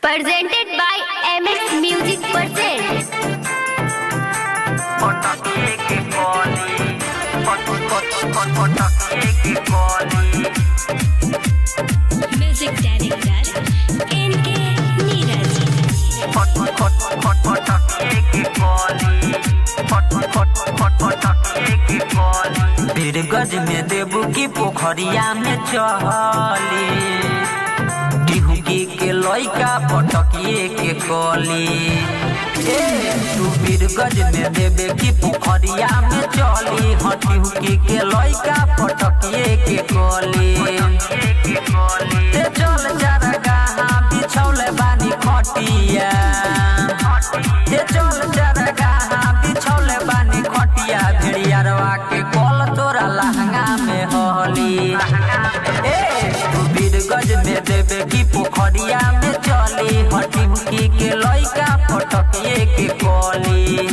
presented by MX Music Present. पटकिए के कॉली पट पट पट पटकिए के कॉली Music Director NK Neeraj. पट पट पट पटकिए के कॉली पट पट पट पटकिए के कॉली बीरगज में देबू की पोखरिया में चहली टिहुकी के लइका पटकिए के कॉली ए तू बीरगज में देबे की पोखरिया में चली हटिहुकी के लइका पटकिए के कॉली ते चल जरा गाहा बिछौले बानी खटिया ते चल जरा गाहा बिछौले बानी खटिया भेड़ियारवा के कॉल तोरा लहंगा में होली ए तू बीरगज में देबे की पोखरिया में चली हटी हुकी के लइका पटकिए के कॉली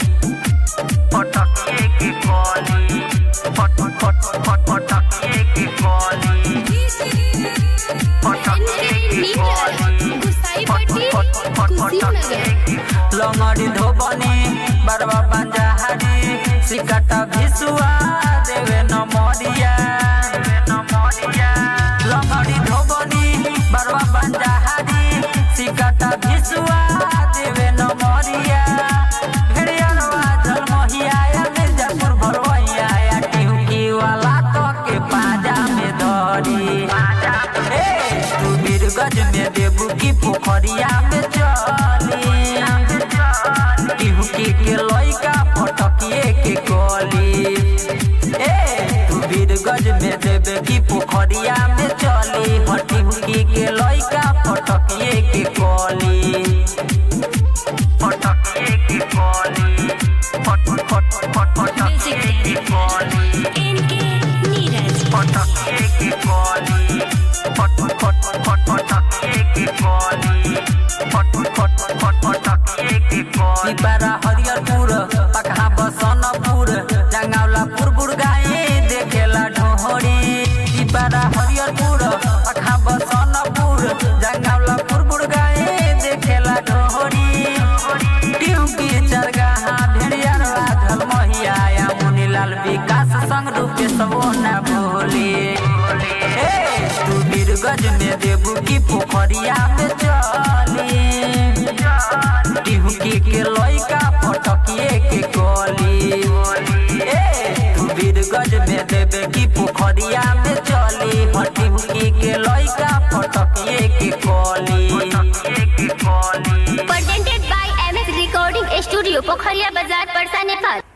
पटकिए के कॉली पट पट पट पटकिए के कॉली पटकिए के कॉली पट पट पट पटकिए के लंगड़ी धोबनी बरवा पंजाहरी सिकटा भिसुआ देवे न मरिया लंगड़ी धोबनी बरवा पंजाहरी सिकटा भिसुआ देवे न मरिया भेड़ियारवा जलमहिया या मिर्जापुर भरवैया या टिहुकी वाला तो के पाजा में धरी ए तू बीरगज में देबू की पोखरिया में चली टिहुकी के लइका फटकिए के कली ए तू बीरगज में देबे की पोखरिया में चली हटिहुकी के लइका फटकिए के कली फटकिए के कली फट फट फट फटकिए के कली NK Neeraj. पटकिए के कॉली पट पट पट पटकिए के कॉली पट पट पट पटकिए के कॉली पारा हरियरपुर पकहा बसनपुर जंगावलापुर बुरगाई देखेला ढोहरी पारा हरियरपुर पकहा बसनपुर जंगावलापुर बुरगाई देखेला ढोहरी टिउकी चरगाहा भेड़ियारवा झलमहिया या मुनीलाल विकास संग रूपे सबो ना भोले ए तू बीरगज में देबू की पोखरिया में चली टिहुकी के लइका फटकिए के कली ए तू बीरगज में देबे की पोखरिया में चली हटिहुकी के लइका फटकिए के कली Presented by MX Recording Studio, Pokhariya Bazaar, Parsa, Nepal.